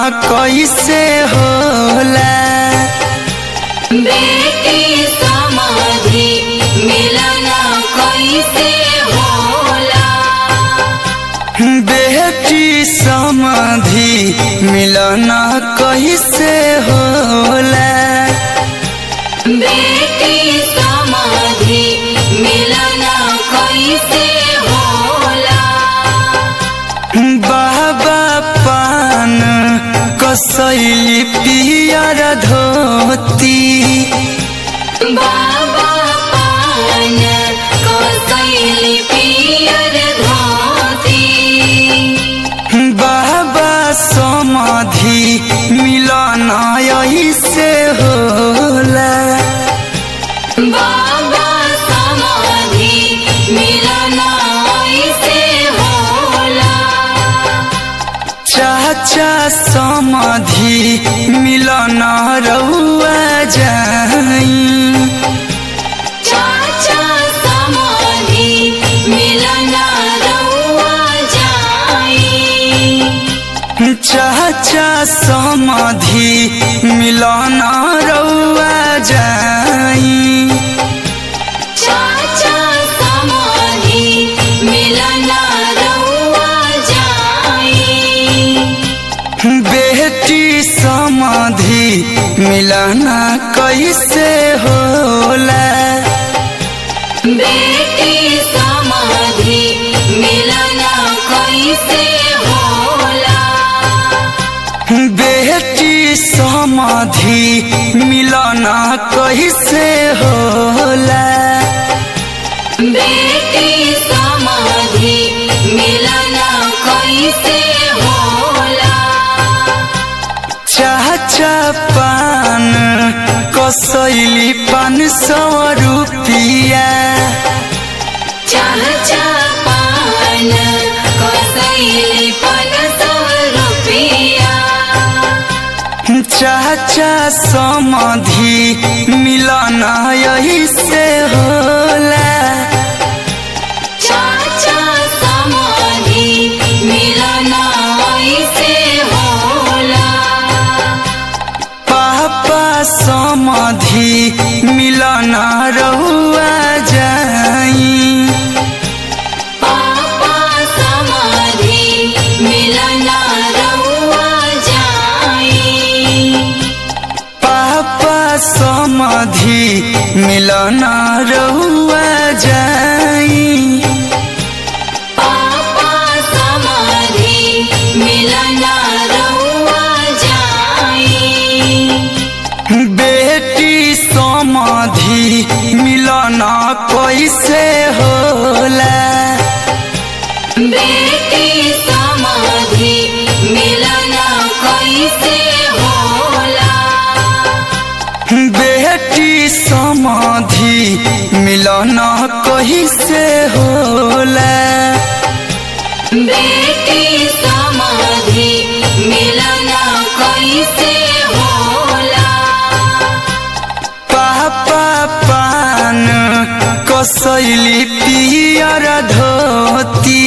कैसे होला बेटी समाधि मिलन कैसे होला बेटी समाधि मिलन कैसे होला बेटी समाधि मिलन कैसे होला बाबा पान कसैली पियर धोती बाबा पान कसैली पियर धोती बाबा समाधि मिलन ऐसे होला बाबा समाधि मिलन ऐसे होला चाचा समाधि मिलन रउआ जाई चाचा समाधि मिलन रउआ जाई चाचा समाधि मिलन रउआ जाई चाचा समाधि मिलन रउआ जाई बेटी समाधि मिलन कैसे होला बेटी समाधि मिलन कैसे होला बेटी समाधि मिलन कैसे होला बेटी समाधि मिलन कैसे होला चाचा पान कसैली पान सौ रुपिया चाचा पान कसैले पन सौ रुपियाँ चाचा समाधि मिलन ऐसे होला चाचा समाधि मिलन ऐसे होला पापा समाधि मिलन रहुआ जाई पापा समाधि मिलन रउआ जाई पापा समाधि मिलन रहुआ जाई पापा समाधि मिलन रउआ जाई बेटी समाधि मिलन कैसे होला बेटी समाधि मिलन कैसे होला बेटी समाधि मिलन कैसे होला बेटी समाधि मिलन कैसे होला पापा पान कसैली पियर धोती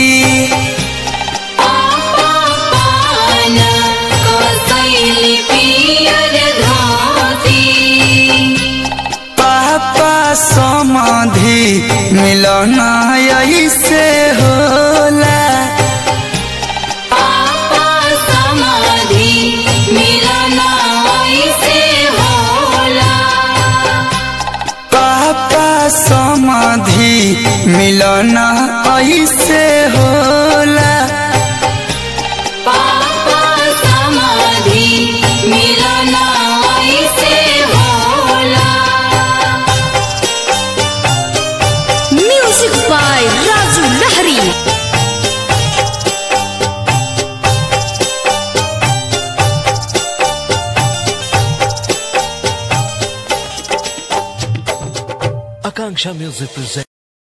पापा पान कसैले पियर धोती पापा समाधि मिलन ऐसे होला पापा समाधि मिलन ऐसे होला पापा समाधि मिलन ऐसे होला पापा समाधि मिलन ऐसे होला Music by Raju Lahari. Akanksha Music presents.